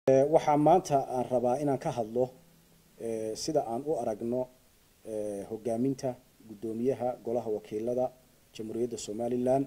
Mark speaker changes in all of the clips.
Speaker 1: waxaa maanta aan rabaa inaan ka hadlo sida aan u aragno hogaaminta guddoomiyaha golaha wakiilada jamhuuriyadda somalilan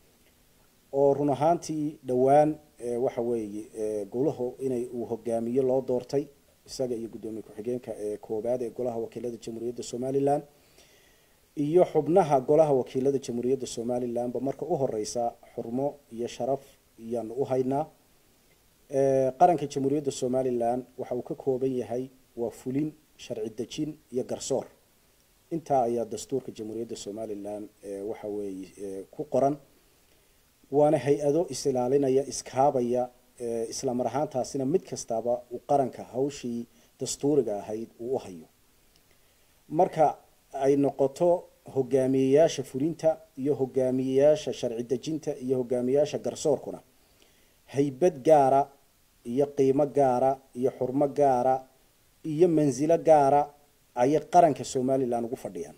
Speaker 1: oo run ahaantii dhowaan waxa weeye golaha inay uu hogaamiyo loo doortay isaga iyo guddoomiye ku-xigeenka ee koobaad ee golaha wakiilada jamhuuriyadda somalilan iyo xubnaha golaha wakiilada jamhuuriyadda somalilanba marka u horeysa xurmo iyo sharaf iyaanu u haynaa qaranka jamhuuriyadda somalilan waxa uu ka kooban yahay waa fulin sharci dejin iyo garsoor intaa ayaa dastuurka jamhuuriyadda somalilan waxa weeye ku qoran waana hay-ado is-ilaalinaya iskaabaya isla mar ahaantaasina mid kastaba uu qaranka hawshii dastuuriga ahayd uu u hayo marka ay noqoto hogaamiyeyaasha fulinta iyo hogaamiyeyaasha sharci dejinta iyo hogaamiyeyaasha garsoorkuna haybad gaara iyo qiimo gaara iyo xurmo gaara iyo mansilo gaara ayay qaranka somalilan ugu fadhiyaan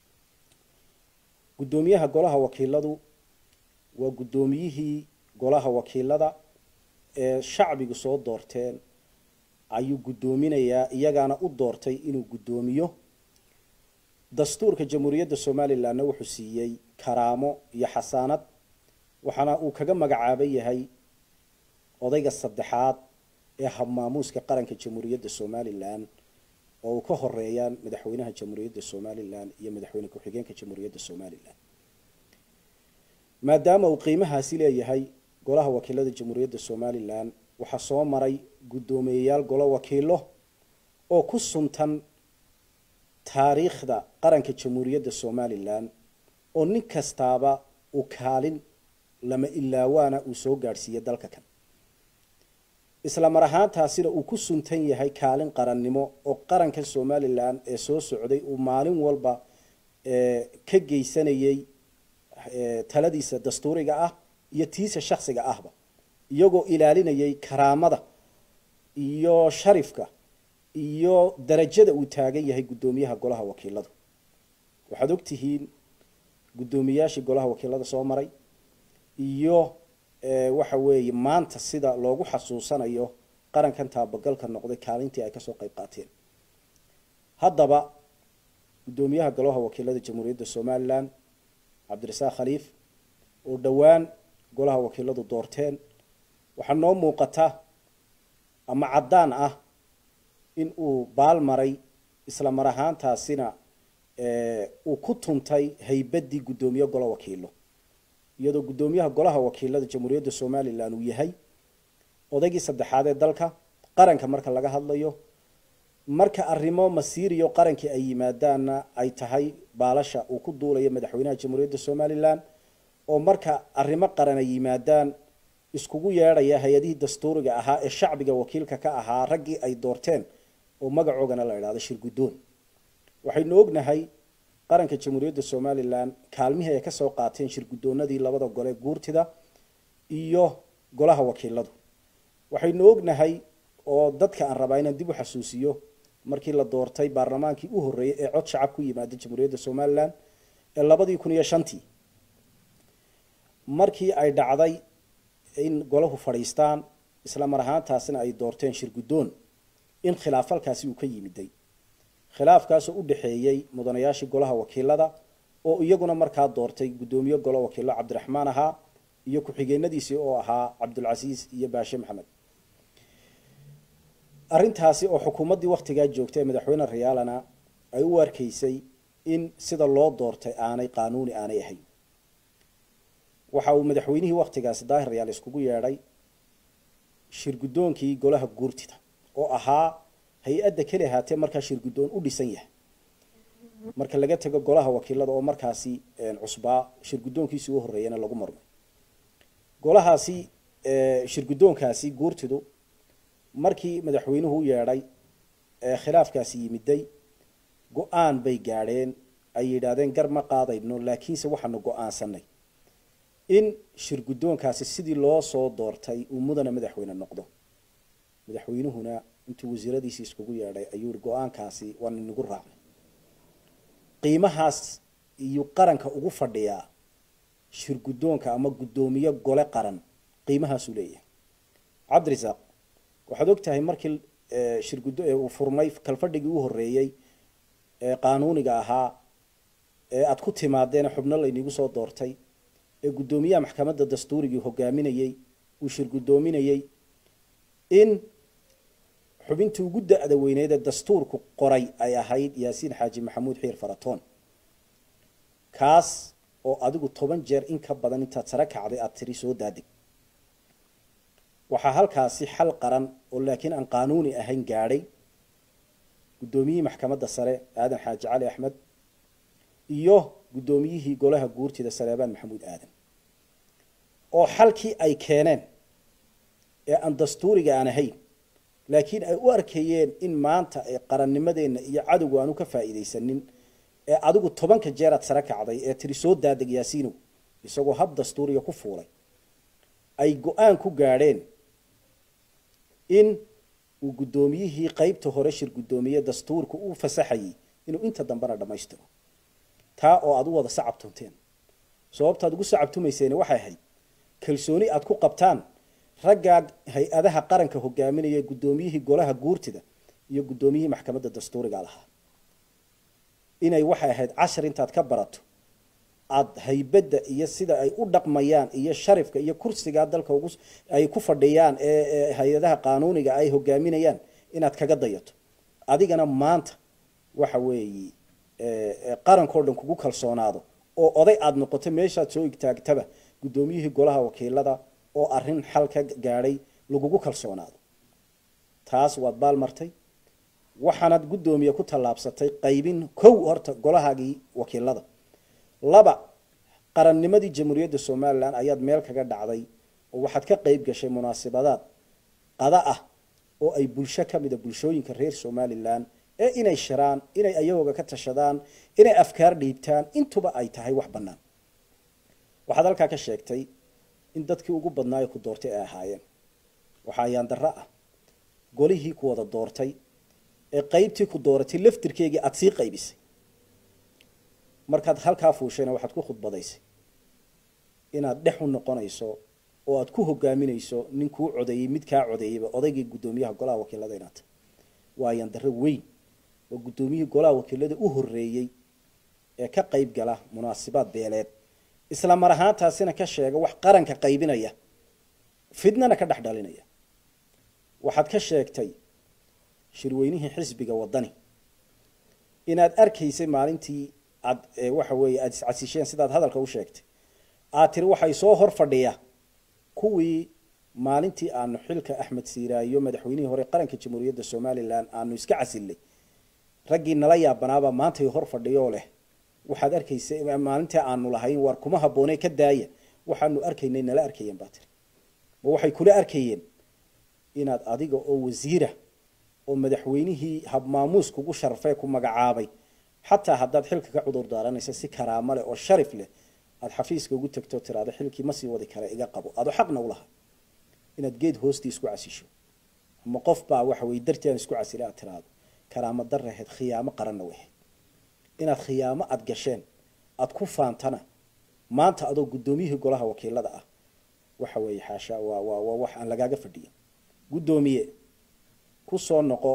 Speaker 1: guddoomiyaha golaha wakiiladu waa guddoomiyihii golaha wakiilada ee shacbigu soo doorteen ayuu guddoominayaa iyagaana u doortay inuu guddoomiyo dastuurka jamhuuriyadda somalilanna wuxuu siiyey karaamo iyo xasaanad waxaana uu kaga magacaaban yahay odayga saddexaad ee habmaamuuska qaranka jamhuuriyadda somalilan oo uu ka horeeyaan madaxweynaha jamhuuriyadda somalilan iyo madaxweyne ku-xigeenka jamhuuriyadda somalilan maadaama uu qiimahaasi leeyahay golaha wakiilada jamhuuriyadda somalilan waxaa soo maray guddoomiyeyaal golo wakiilo oo ku suntan taariikhda qaranka jamhuuriyadda somalilan oo nin kastaaba uu kaalin lama ilaawaana uu soo gaadhsiiye dalka kan isla mar ahaantaasina uu ku suntan yahay kaalin qarannimo oo qaranka somalilan ee soo socday uu maalin walba ka geysanayay taladiisa dastuuriga ah iyo tiisa shaksiga ahba iyagoo ilaalinayay karaamada iyo sharifka iyo darajada uu taagan yahay guddoomiyaha golaha wakiiladu waxaad ogtihiin guddoomiyaashii golaha wakiilada soo maray iyo waxa weeye maanta sida loogu xasuusanayo qarankan taabagalka noqday kaalintii ay kasoo qeyb qaateen haddaba guddoomiyaha golaha wakiilada jamhuuriyadda somalilan cabdirasaaq khaliif oo dhowaan golaha wakiiladu doorteen waxaa noo muuqata ama caddaan ah in uu baal maray isla mar ahaantaasina uu ku tuntay haybaddii guddoomiye golo wakiilo iyadoo guddoomiyaha golaha wakiilada jamhuuriyadda somalilan uu yahay odaygii saddexaad ee dalka qaranka marka laga hadlayo marka arrimo masiiriyo qarankii ay yimaadaanna ay tahay baalasha uu ku duulayo madaxweynaha jamhuuriyadda somalilan oo marka arrimo qaran ay yimaadaan iskugu yeedhaya hay-adihii dastuuriga ahaa ee shacbiga wakiilka ka ahaa raggii ay doorteen oo magacoogana la idhahdo shirguddoon waxaynu ognahay qaranka jamhuuriyadda somalilan kaalmihii ay kasoo qaateen shirguddoonadii labada gole guurtida iyo golaha wakiiladu waxaynu ognahay oo dadka aan rabaa inaan dib u xasuusiyo markii la doortay baarlamaankii u horreeyay ee cod shacab ku yimaada jamhuuriyadda somalilan ee labadii kun iyo shantii markii ay dhacday in golahu fadhiistaan isla mar ahaantaasina ay doorteen shirguddoon in khilaafalkaasi uu ka yimiday khilaafkaasoo u dhexeeyey mudanayaashii golaha wakiilada oo iyaguna markaa doortay guddoomiye golo wakiilo cabdiraxmaan ahaa iyo ku-xigeenadiisii oo ahaa cabdulcasiis iyo baashe maxamed arrintaasi oo xukuumaddii waktigaa joogtay ee madaxweyne rayaalana ay u arkaysay in sida loo doortay aanay qaanuuni aanay ahayn waxa uu madaxweynihii waktigaasi daahir rayaal iskugu yeedhay shirguddoonkii golaha guurtida oo ahaa hay-adda keli ahaatee markaa shirguddoon u dhisan yahay marka laga tego golaha wakiilada oo markaasi cusbaa shirguddoonkiisii u horreeyana lagu marmay golahaasi shirguddoonkaasi guurtidu markii madaxweynuhu u yeedhay ee khilaafkaasi yimiday go-aan bay gaadheen ay yidhaahdeen gar ma qaadayno laakiinse waxaanu go-aansanay in shirguddoonkaasi sidii loo soo doortay uu mudana madaxweyne noqdo madaxweynuhuna intuu wasiiradiisii iskugu yeedhay ayuu yihi go-aankaasi waan inagu raacnay qiimahaas iyo qaranka ugu fadhiyaa shirguddoonka ama guddoomiye gole qaran qiimahaasuu leeyahay cabdirasaaq waxaad og tahay markii shirguddo uu furmay kalfadhigii u horreeyey ee qaanuuniga ahaa ee aada ku timaadeen xubno laynigu soo doortay ee guddoomiyaha maxkamadda dastuurigii hogaaminayey uu shirguddoominayey in xubintii ugu da-da weyneed ee dastuurku qoray ay ahayd yaasiin xaaji maxamuud xiir faratoon kaas oo adigu toban jeer in ka badan intaad sare kacday aada tiri soo daadig waxaa halkaasi xal qaran oo laakiin aan qaanuuni ahayn gaadhay guddoomiyihii maxkamadda sare aadan xaaji cali axmed iyo guddoomiyihii golaha guurtida sareebaan maxamuud aadan oo xalkii ay keeneen ee aan dastuuriga aan ahayn laakiin ay u arkayeen in maanta ay qarannimadeenna iyo cadowgu aanu ka faa'iidaysanin ee adigu tobanka jeeraad sare kacday ee tiri soo daadeg yaasiinow isagoo hab dastuuriga ku fuulay ay go-aan ku gaadheen in uu guddoomiyihii qeybta hore shir guddoomiye dastuurka u fasaxayay inuu inta dambena dhammaystiro taa oo aad u wada sacabtunteen sababtaad ugu sacabtumayseen waxay ahayd kalsooni aad ku qabtaan raggaa hay-adaha qaranka hogaaminaya guddoomiyihii golaha guurtida iyo guddoomiyihii maxkamadda dastuuriga lahaa inay waxay ahayd cashar intaad ka barato aada haybadda iyo sida ay u dhaqmayaan iyo sharifka iyo kursigaa dalka ugu ay ku fadhiyaan ee hay-adaha qaanuuniga ay hogaaminayaan inaad kaga dayato adigana maanta waxa weeye qarankao dhan kugu kalsoonaado oo oday aada noqoto meeshaad soo igtaagtaba guddoomiyihii golaha wakiilada oo arrin xal ka gaadhay lagugu kalsoonaado taas waad baalmartay waxaanaad guddoomiye ku tallaabsatay qaybin kow horta golahaagii wakiilada laba qarannimadii jamhuuriyadda somalilan ayaad meel kaga dhacday oo waxaad ka qeyb gashay munaasabadaad qada ah oo ay bulsho ka mida bulshooyinka reer somalilan ee inay shiraan inay ayagooga ka tashadaan inay afkaar dhiibtaan intuba ay tahay wax bannaan waxaad halkaa ka sheegtay in dadkii ugu badnaayo ku doortay ay ahaayeen waxaa yaandarro ah golihii ku wada doortay ee qeybtii ku dooratay laftirkeygii aada sii qaybisay markaad halkaa fuushayna waxaad ku khudbadaysay inaad dhex u noqonayso oo aad ku hogaaminayso nin kuu codeeyey mid kaa codeeyeyba odaygii guddoomiyaha golaha wakiilada inaad tahay waa yaandarro weyn oo guddoomiyihii golaha wakiilada u horreeyey ee ka qeyb gala munaasibaad beeleed isla mar ahaantaasina ka sheega wax qaranka qaybinaya fidnana ka dhex dhalinaya waxaad ka sheegtay shirweynihii xisbiga wadani inaad arkaysay maalintii aad waxa weeye aada iscasisheen sidaad hadalka u sheegtay aad tiri waxay soo hor fadhiya kuwii maalintii aanu xilka axmed siiraayo madaxweynihii hore qaranka jamhuuriyadda somalilan aanu iska casilnay raggii nala yaabanaaba maantay hor fadhiyoo leh waxaad arkaysa maalintii aanu lahayn war kuma habboonee ka daaya waxaanu arkaynay nala arkayeen baa tiri ma waxay kula arkayeen inaad adiga oo wasiira oo madaxweynihii habmaamuus kugu sharfee ku magacaabay xataa haddaad xilka ka cudur daaranaysa si karaamo leh oo sharif leh aada xafiiska ugu tagto tiraado xilkii ma sii wadi kara iga qabo ado xaqna ulaha inaad geed hoostii isku casisho ama qof baa waxa weye dartii aan isku casila aad tiraado karaamo daraheed khiyaamo qaranna waheed inaad khiyaamo aada gasheen aada ku faantana maanta adoo guddoomiyihii golaha wakiilada ah waxa weeye xaasha waa waa waa wax aan lagaaga fadhiyin guddoomiye ku soo noqo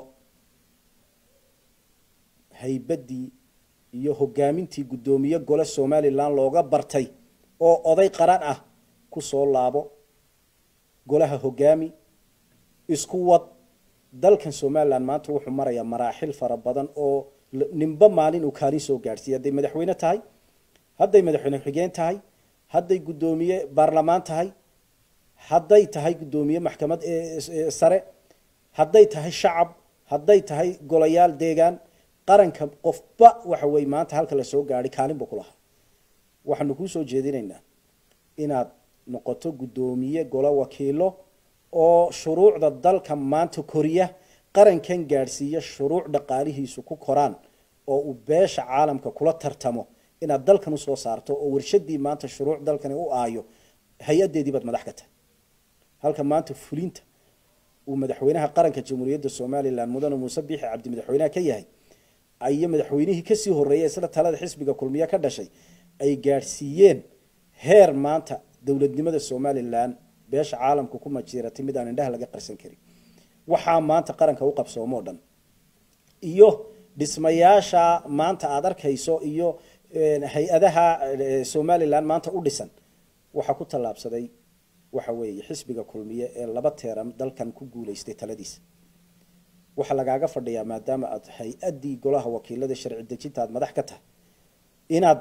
Speaker 1: haybaddii iyo hogaamintii guddoomiye gole somalilan looga bartay oo oday qaran ah ku soo laabo golaha hogaami isku wad dalkan somalilan maanta wuxuu marayaa maraaxil fara badan oo ninba maalin uu kaalin soo gaadhsiiya hadday madaxweyne tahay hadday madaxweyne xigeen tahay hadday guddoomiye baarlamaan tahay hadday tahay guddoomiye maxkamad sare hadday tahay shacab hadday tahay golayaal deegaan qaranka qofba waxa weye maanta halka lasoo gaadhay kaalin buu ku lahaa waxaanu kuu soo jeedinaynaa inaad noqoto guddoomiye golo wakiilo oo shuruucda dalka maanta koriya qarankan gaadhsiiya shuruuc dhaqaalihiisu ku koraan oo uu beesha caalamka kula tartamo inaad dalkan usoo saarto oo warshadii maanta shuruuc dalkani u aayo hay-adeedii baad madax ka tahay halka maanta fulinta uu madaxweynaha qaranka jamhuuriyadda somalilan mudane muuse biixi cabdi madaxweynaha ka yahay iyo madaxweynihii kasii horeeyay isla talada xisbiga kulmiye ka dhashay ay gaadhsiiyeen heer maanta dowladnimada somalilan beesha caalamka ku majiiratay mid aan indhaha laga qarsan karin waxaa maanta qaranka u qabsoomo o dhan iyo dhismayaasha maanta aada arkayso iyo hay-adaha somalilan maanta u dhisan waxaa ku tallaabsaday waxa weeye xisbiga kulmiye ee laba teeram dalkan ku guulaystay taladiisa waxaa lagaaga fadhiyaa maadaama aad hay-addii golaha wakiilada sharci dejinta aad madax ka tahay inaad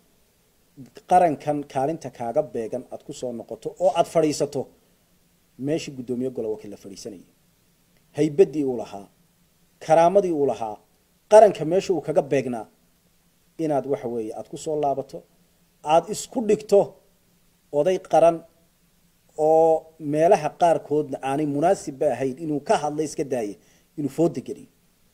Speaker 1: qarankan kaalinta kaaga beegan aada kusoo noqoto oo aada fadhiisato meeshii guddoomiye gola wakiil la fadhiisanayay haybadii uu lahaa karaamadii uu lahaa qaranka meesha uu kaga beegnaa inaad waxa weeye aada kusoo laabato aada isku dhigto oday qaran oo meelaha qaarkoodna aanay munaasibba ahayn inuu ka hadla iska daaye inuu fooda geliyo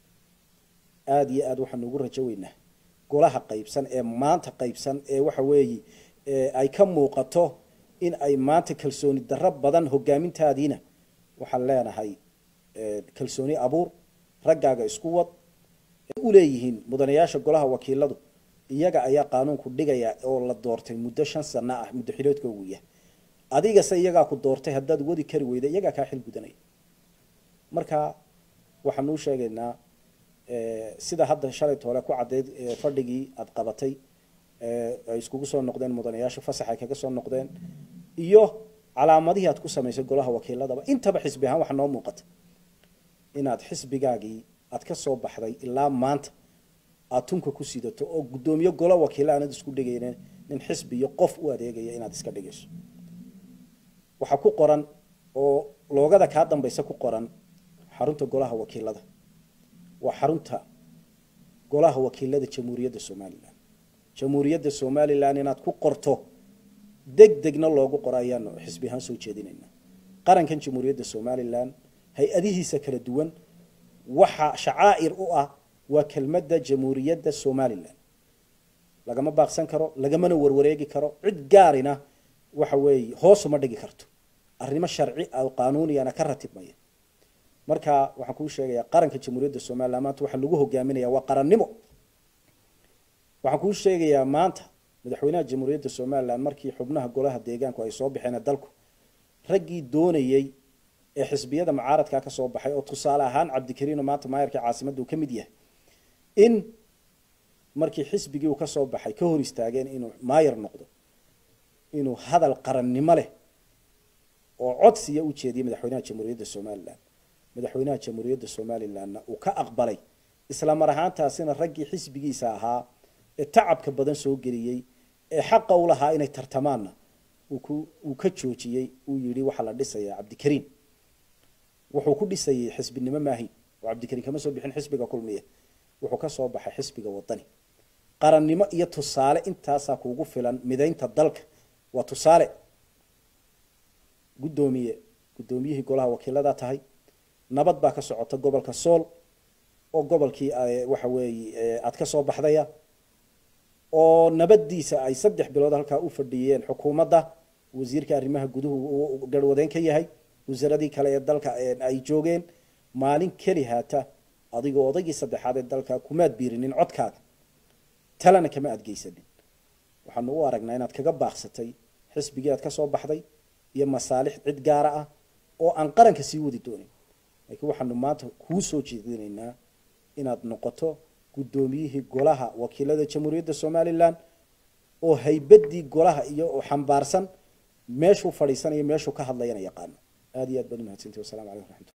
Speaker 1: aada iyo aada waxaanu ugu rajo weynaa golaha qaybsan ee maanta qaybsan ee waxa weeye ay ka muuqato in ay maanta kalsooni darro badan hogaamintaadiina waxaan leenahay kalsooni abuur raggaaga isku wad uleeyihiin mudanayaasha golaha wakiiladu iyaga ayaa qaanuunku dhigaya oo la doortay muddo shan sano ah muddo xiloodka ugu yahay adigase iyagaa ku doortay haddaad wadi kari weyda iyagaa kaa xil gudanaya marka waxaanu u sheegaynaa sida hadda shalayt hore ku caddeyd fadhigii aada qabatay ay iskugu soo noqdeen mudanayaasha fasax ay kaga soo noqdeen iyo calaamadihii aad ku samaysay golaha wakiiladaba intaba xisbi ahaan waxaa noo muuqata inaad xisbigaagii aad ka soo baxday ilaa maanta aada tunka ku sidato oo guddoomiye golo wakiila aanad isku dhigayne nin xisbi iyo qof u adeegaya inaad iska dhigayso waxaa ku qoran oo loogada kaa dambaysa ku qoran xarunta golaha wakiilada waa xarunta golaha wakiilada jamhuuriyadda somalilan jamhuuriyadda somalilan inaad ku qorto deg degna loogu qoro ayaanu xisbi ahaan soo jeedinaynaa qarankan jamhuuriyadda somalilan hay-adihiisa kala duwan waxa shacaa'ir u ah waa kelmadda jamhuuriyadda somalilan lagama baaqsan karo lagamana warwareegi karo cid gaarina waxa weeye hoosuma dhigi karto arrimo sharci oo qaanuuniyana ka ratibmaya marka waxaan kuu sheegayaa qaranka jamhuuriyadda somalilan maanta waxaa lagu hogaaminaya waa qarannimo waxaan kuu sheegayaa maanta madaxweynaha jamhuuriyadda somalilan markii xubnaha golaha deegaanku ay soo baxeen dalku raggii doonayey ee xisbiyada mucaaradkaa ka soo baxay oo tusaale ahaan cabdikariino maanta maayarka caasimadda uu ka mid yahay in markii xisbigii uu ka soo baxay ka hor istaageen inuu maayar noqdo inuu hadal qarannimo leh oo codsiya u jeediyay madaxweynaha jamhuuriyadda somalilan madaxweynaha jamhuuriyadda somalilanna uu ka aqbalay isla mar ahaantaasina raggii xisbigiisa ahaa ee tacabka badan soo geliyey ee xaqa u lahaa inay tartamaanna uu ka joojiyey uu yihi waxaa la dhisayaa cabdikariin wuxuu ku dhisayay xisbinimo maahayn oo cabdikariin kama soo bixin xisbiga kulmiye wuxuu ka soo baxay xisbiga wadani qarannimo iyo tusaale intaasaa kuugu filan midaynta dalka waa tusaale guddoomiye guddoomiyihii golaha wakiilada tahay nabad baa ka socota gobolka sool oo gobolkii waxa weeye aad ka soo baxdaya oo nabadiisa ay saddex bilood halkaa u fadhiyeen xukuumadda wasiirka arrimaha guduhu uu garhwadeen ka yahay wasaaradii kale ee dalka ay joogeen maalin keli haata adigoo odaygii saddexaad ee dalka kumaad biirinin codkaaga talena kama adgeysanin waxaanu u aragnaa inaad kaga baaqsatay xisbigii aad ka soo baxday iyo masaalix cid gaara ah oo aan qaranka sii wadi doonin laakiin waxaanu maanta kuu soo jeedinaynaa inaad noqoto guddoomiyihii golaha wakiilada jamhuuriyadda somalilan oo haybadii golaha iyo xambaarsan meeshuu fadhiisanayo meeshuu ka hadlayana yaqaano aada iyo aad baad umahadsantahi wasalamu calaykum raxmat